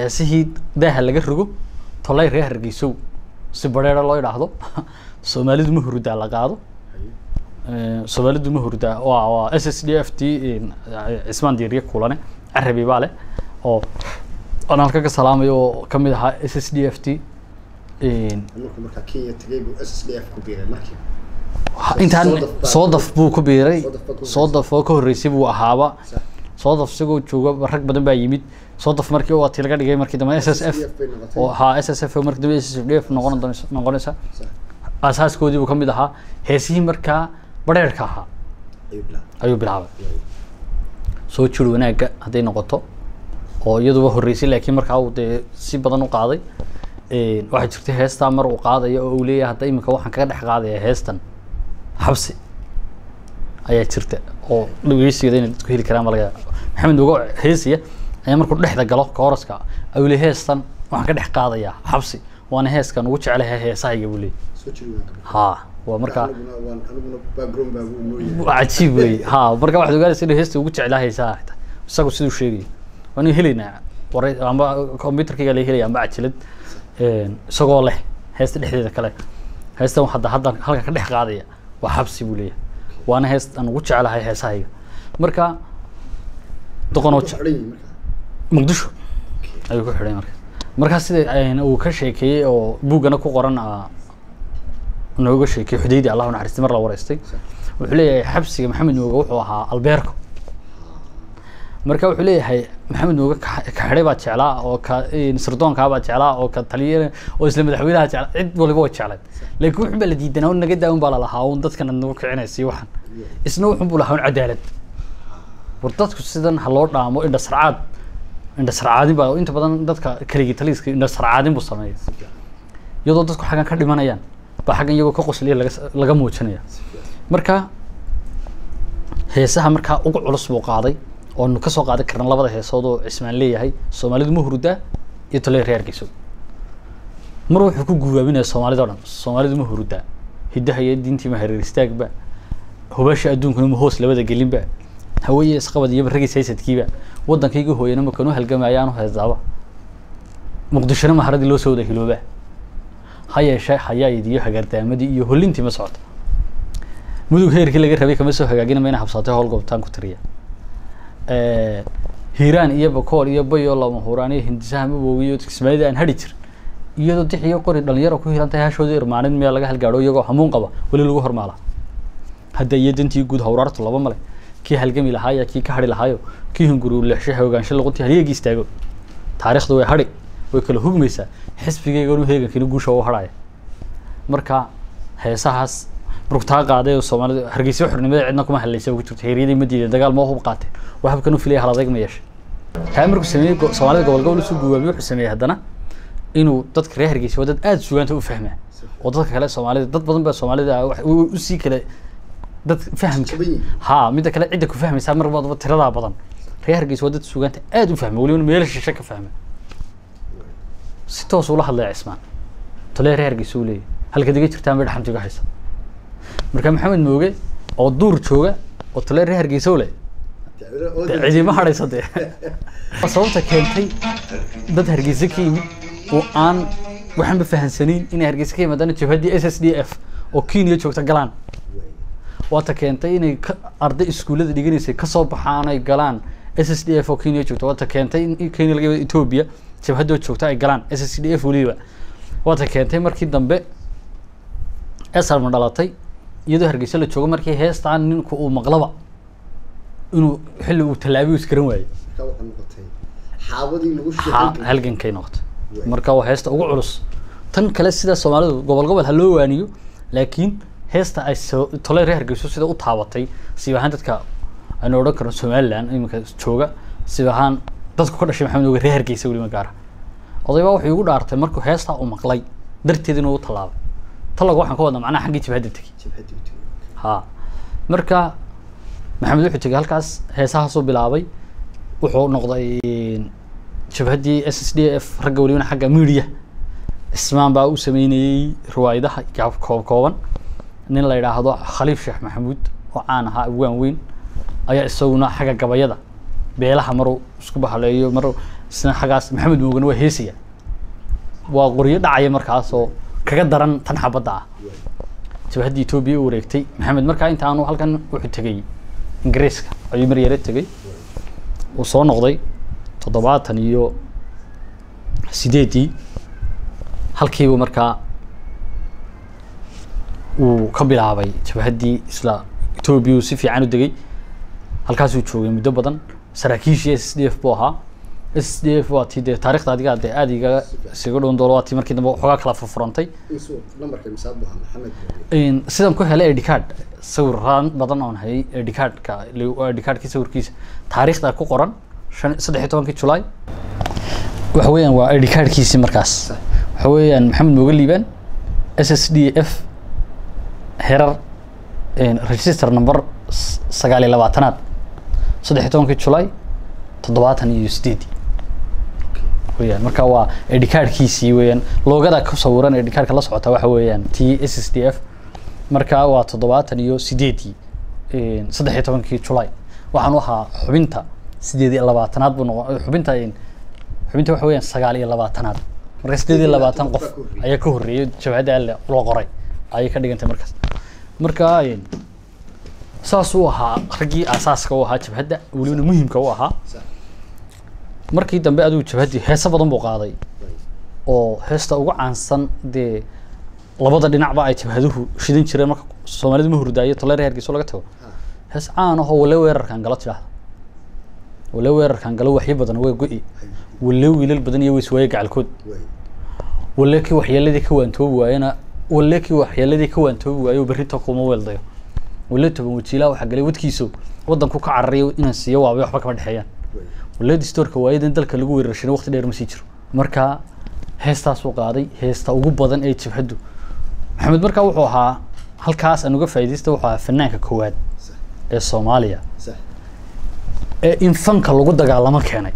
heesihii daaha laga rogo tolay reer hargeysow si badheera loo idhaahdo soomaalidu ma hurudaa la qaado Eh, soomaalidu ma hurdaa waa waa s s d f t cismaan diiriye kulane carabi baa leh oo aan halka ka salaamayo oo kamid ahaa s s d f t markuu markaa kenya tagay buu s s d f ku biiray markii intaan Soodaf baa- soodaf buu ku biiray Soodaf baa ku soodaf oo ka horreysay buu ahaaba sax soodaf isagoo jooga rag badan baa yimid soodaf markii waa tii laga dhigay markii dambe s s f SSDF bay noqotay. oo haa s s f markii dambe s s d f noqon doonaysa- noqonaysa sax asaaskoodii buu ka mid ahaa heesihii markaa badheerka ahaa ayuu bilaabay ayuu bilaabay soo jir wanaagga hadday noqoto oo iyaduba horreysay laakiin markaa uu dee si badan u qaaday Een, waxaa jirta heestaa mar uu qaadayo oo uu leeyahay hadda iminka waxaan kaga dhex qaadaya heestan xabsi ayaa jirta oo dhageysigeeda inay dadku heli karaan ma laga yaaba maxamed uga heesaya ayaa markuu dhexda galo kooraska ayuu leeyahay heestan waxaan ka dhex qaadayaa xabsi waana heeskan ugu jecelahay heesahayga buu leeyahay soo jiri waan ka haa waa markaa aniguna waan aniguna background baa buu noo yahay waa cajiib wey ha marka waxaad ogaanaysa inuu heesta ugu jeclaa heesaha xitaa isagu siduu sheegayo waanu helaynaa waray amba computerkayga laga helaya amba cajilad een, isagoo leh heesta dhexdeeda kale heestan hadda hadda halka ka dhex qaadaya waa xabsi buu leeyahay waana heest aan ugu jecelahay heesahayga marka doqonoo Ku je- xidhan yihiin markaa muqdisho ayuu ku xidhay marka markaa sida een, uu ka sheekeeyey oo buuggana ku qoran ah, nooga sheekeeyey xudaydi allah u naxariistay mar la wareystay wuxuu leeyahay xabsiga maxamed nuuga wuxuu ahaa albeerko marka wuxuu leeyahay maxamed nuuga ka ka xidhay baa jeclaa oo ka een, sirdoonkaa baa jeclaa oo ka taliya oo isla madaxweynaha jeclaa cid waliba way jeclayd laakiin wuxun baa la diidanaa un naga daa un baa lalahaa un dadkan aad nagu kicinaysa waxan isna wuxun buu lahaa un cadaalad war dadku sidan ha loo dhaamo indha sarcaad indha sarcaadin baa inta badan dadka keligii taliiska indha sarcaadin buu sameeya iyadoo dadku xaggan ka dhimanayaan baa xaggan iyagoo ka qosliya laga s- laga muujinaya marka heesaha markaa ugu culus buu qaaday oonu kasoo qaadan karna labada heesood oo cismaan leeyahay soomaalidu ma hurdaa iyo toley reerkiisu mar wuxuu ku guubaabinaya soomaalida o dhan soomaalidu ma hurdaa hiddaha iyo diintii ma hareer istaagba hubasha adduunkuna ma hoos labada gelinba haweye isqabad iyo ragis haysadkiiba waddankayga hooyana ma kanu halgamayaanu heesaaba muqdishona maharadii loo soo wada hilooba ha yeeshee hayaayid iyo hagaardaamadii iyo holintii ma socota mudug heerkii laga rabay kama soo hagaagina mayna habsaatay howl goobtaan ku tiriya Eh, hiiraan iyo bakool iyo bayo lama huraan iyo hindisaha maboogi iyo kismaayada aan hadhi jirin iyadoo dix iyo qori dhalinyaro ku hiran tahay hashooda irmaanin meel laga halgaadho iyagoo hamuun qaba weli lagu hormaala hadda iyo dantii guud hawraartu laba male kii halgami lahaayo kii ka hadhi lahaayo kii hunguru leexshe hogaansho luquntii halyagii istaago taariikhdu way hadhi way kala hugmaysaa xisbigayga inu heegankina guusha u hadhaya marka heesahaas markuu taa qaaday oo soomaalida hargeysa xornimada cidna kuma hadlaysa ku jirto heeryadii ma diiday dagaal ma hub qaatay wax habkan u filaya hal adayg ma yeeshay taa markuu sameeyey go- soomaalida gobol gobol usoo guwaamiyey wuxuu sameeyey haddana inuu dadka reer hargeysa waa dad aada sugaanta u fahmaa oo dadka kale soomaalida dad badan baa soomaalida ah wax- u- usii kale dad fahamka Jaban yihiin. ha midda kale cidda ku fahmaysaa mar baadaba tiradaa badan reer hargeysa waa dad sugaanta aada u fahma weliba meel shishe ka fahma si toos ula hadlaya cismaan tolee reer hargeysa uu leeyahay halka diga jirtaan bay dhaxantiga haysa marka maxamed mooge oo duur jooga oo tolee reer hargeysa u leh dee cidima hadhaysa dee Waa sababta keentay dad hargeysa ka yimid oo aan waxaanba fahansanayn inay hargeysa ka yimaadaan jabhaddii s s d f oo kenya joogta galaan waata keentay inay ka arday iskuullada dhiganaysay kasoo baxaan ay galaan s s d f oo kenya joogta waata keentay in kenya laga yimid ethiopia jabhadoo joogta ay galaan s s d f weliba waata keentay markii dambe esarma dhalatay iyadoo hargeysa la joogo markii heestaan ninku uu maqlaba inuu xilli uu tallaabiyo iskaran waayo markaa waxaa noqotay xaabadii lagu ha sheegay halgankay noqotay marka waa heesta ugu culus tan kale sida soomaalidu gobol gobol ha loo waaniyo laakiin heesta ay soo tolay reer hargeyso sida u taabatay siib ahaan dadka aynu odhan karno somaliland iminka jooga siib ahaan dadku ka dhashay maxamed oge reer hargeysa weliba gaara odaybaa wuxuu igu dhaartay markuu heestaa uu maqlay darteed inuu u tallaabay talaga waxaan ka wadnaa macnaha xaggii jabhadda tegey jabhadii u tegay ha marka maxamed wuxuu tegay halkaas heesahaasuu bilaabay wuxuu noqday jabhaddii s s d f ragga welibana xagga media ismaan baa u sameynayey riwaayadaha gaab koob kooban nin la yidhaahdo khaliif sheekh maxamuud oo caan ahaa abwaan weyn ayaa isaguna xagga gabayada beelaha maruu isku bahaleeyo mar isna xaggaas maxamed moogana waa heesaya waa qoryo dhacaya markaas oo kaga daran tan xabadda ah jabhadda etoobiya u wareegtay maxamed markaa intaanu halkan wuxuu tegey ingiriiska ayuu mar yare tegey uu soo noqday toddobaatan iyo sideedii halkiibu markaa uu ka bilaabay jabhaddii isla etoobiya uu si fiican u degay halkaasuu joogay muddo badan saraakiishii s d f buu ahaa s d f waa tii dee taarikhda adiga dee aada igaga isaga dhown doolo waa tii markii dambe waxoogaa kala furfurantay insu nambarka misaad buu ahaa maxamed sidan ku helay id card sawiraan badan oon hayay id cardka id cardkii sawirkiisa taariikhda ku qoran shan saddex iyo tobankii julaay waxa weeyaan waa id cardkiisii markaas waxa weeyaan maxamed mooga liibaan s s d f herar register number s- sagaal iyo labaatanaad saddex iyo tobankii julaay toddobaatan iyo sideedii weyaan marka waa id cardkiisii weeyaan loogada ku sawiran id cardka la socota waxa weeyaan t s s d f marka waa toddobaatan iyo sideedii saddex iyo tobankii julaay waxaan u ahaa xubinta sideed iyo labaatanaad buu noqon xubinta xubinta waxa weeyaan sagaal iyo labaatanaad marka sideed iyo labaatan qof ayaa ka horreeyay jabhadda alle loo qoray ayay ka dhigantay markaas marka saas uu ahaa raggii aasaaska u ahaa jabhadda welibana muhimka u ahaa sax markii dambe adigu jabhaddii heeso badan buu qaaday oo heesta ugu caansan dee labada dhinacba ay jabhaduhu shidan jireen marka soomaalidu ma hurdaayo toleer hargeyso laga tago hees caan ahoo wale weerarkan galo tidhaahda wale weerarkan galo waxyo badan waa go-i wale wiilal badan iyo weyswaaye gacalkood way wale kii waxyeeladii ka waantoobi waayena wale kii waxyeeladii ka waantoobi waayo berrito kuma weeldayo wale toban wajiilaa waxaa galay wadkiisu wadanku ka cararayo inaan siiyo waabay waxba kama dhexeeyaan way waleed storka waayadan dalka lagu weerarshina waqti dheer ma sii jiro marka heestaasuu qaaday heesta ugu badan ee jabhaddu maxamed markaa wuxuu ahaa halkaas aan uga faa'iidaysta wuxuu ahaa fanaanka koowaad sax ee soomaaliya sax ee in fanka lagu dagaalamo keenay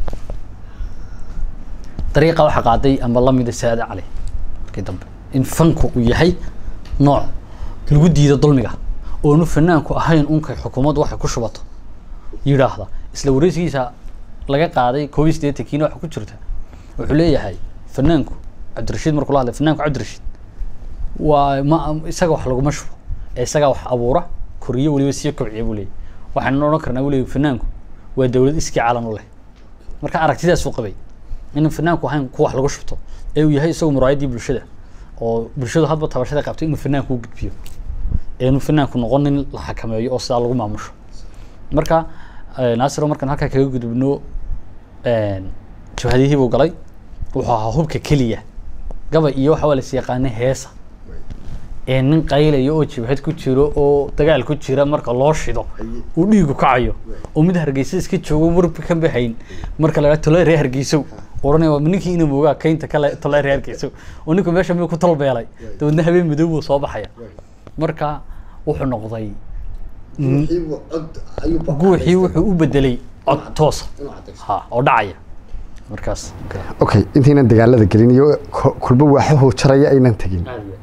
dariiqa waxaa qaaday ama lamida saade cali markii dambe in fanku uu yahay nooc lagu diido dulmiga oonu fanaanku ahayn unkay xukuumaddu waxay ku shubato yidhaahda isla wareysigiisa laga qaaday koob iyo siddeetankiina waxa ku jirta wuxuu leeyahay fanaanku cabdirashiid markuu la hadlay fanaanku cabdirashiid waa ma isaga wax laguma shubo ee isagaa wax abuura koriyo weliba sii kobciya buu leeyahy waxaanu odhan karnaa buu leeyahy fanaanku waa dowlad iskii calan u leh marka aragtidaasuu qabay inuu fanaanku ahayn ku wax lagu shubto ee uu yahay isagu muraayaddii bulshada oo bulshadu hadba tabashada qabtay inuu fanaanku u gudbiyo ee inuu fanaanku noqon nin la xakameeyo oo sidaa lagu maamusho marka eh, naasiro markaan halkaa kaga gudubno jabhadihii buu galay wuxuu ahaa hubka keliya gabay iyo waxa waa las yaqaanay heesa way ee nin qaylayo oo jabhad ku jiro oo dagaal ku jira marka loo shido Haye. uu dhiigu kacayo oo mid hargeysa iska joogo warba ka baxayn marka la tole reer hargeysow oranaya waa ninkii inuu moogaa kaynta kale tole reer hargeysow oo ninku meesha miyuu ku talbeelay dabeedna habeen madow buu soo baxaya way marka wuxuu noqday guuxii buu cod ayuu ba- guuxii wuxuu u bedelay cod toosa inuu cadaysto ha oo dhacaya markaas okay intaynan dagaalada gelin iyo ko- kulba waaxahoo jaraya aynan tegin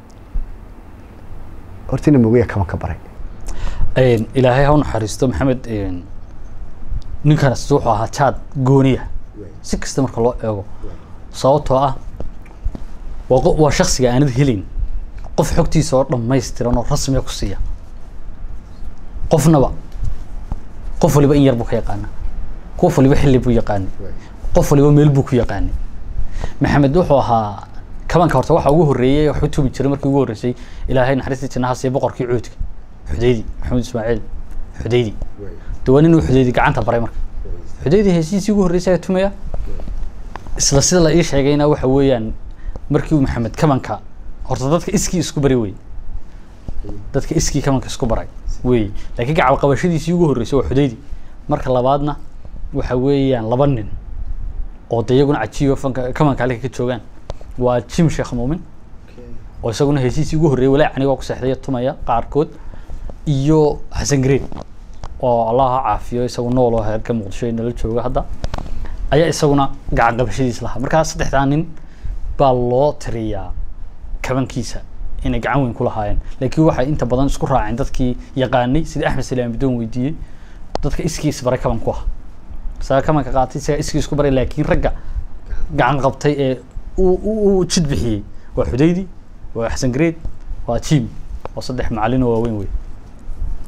hortina mogeya kama ka baray Een, ilaahay ha u naxariisto maxamed een, ninkaas wuxuu ahaa jaad gooniya way si kasta marka loo eego sababtoo ah waa qo- waa shaksiga aanad helin qof xogtiisa oo dhammaystiran oo rasmiga ku siiya qofnaba qof waliba in yar buu ka yaqaana qof waliba xilli buu yaqaanay way qof waliba meel buu ku yaqaanay maxamed wuxuu ahaa kabanka horta waxa ugu horreeyay wax u tubi jiray markii ugu horreysay ilaahay naxariistii jannaha siiya boqorkii cuudka xudaydi maxamed ismaaciil xudaydi way de waa nin uu xudaydi gacanta baray marka way xudaydi heshiisii ugu horreysay ayaa tumaya isla sida la ii sheegayna waxa weeyaan markii uu maxamed kabanka horta dadka iskii isku bari wey dadka iskii kabanka isku baray wey laakiin gacal qabashadiisii ugu horreysay waa xudaydi marka labaadna waxa weeyaan laba nin oo de iyaguna cajiiba fanka kabanka halka ka joogaan waa jim sheekh muumin okay oo isaguna heshiisii ugu horreeyay walaa anigoo ku seexday tumaya qaarkood iyo xasan green oo allah ha caafiyo isagu nool oo heerka muqdisho nala jooga hadda ayaa isaguna gacan qabashadiis lahaa markaa saddexdaa nin baa loo tiriyaa kabankiisa inay gacan weyn ku lahaayeen laakiin waxay inta badan isku raaceen dadkii yaqaanay sida axmed salaam bidoon weydiiyey dadka iskii isbaray kaban ku ah isaga kabanka qaatay isaga iskii isku baray laakiin ragga gacan qabtay ee uu u u jid bixiyey waa xudaydi waa xasan gareed waa jim waa saddex macalin oo waaweyn wey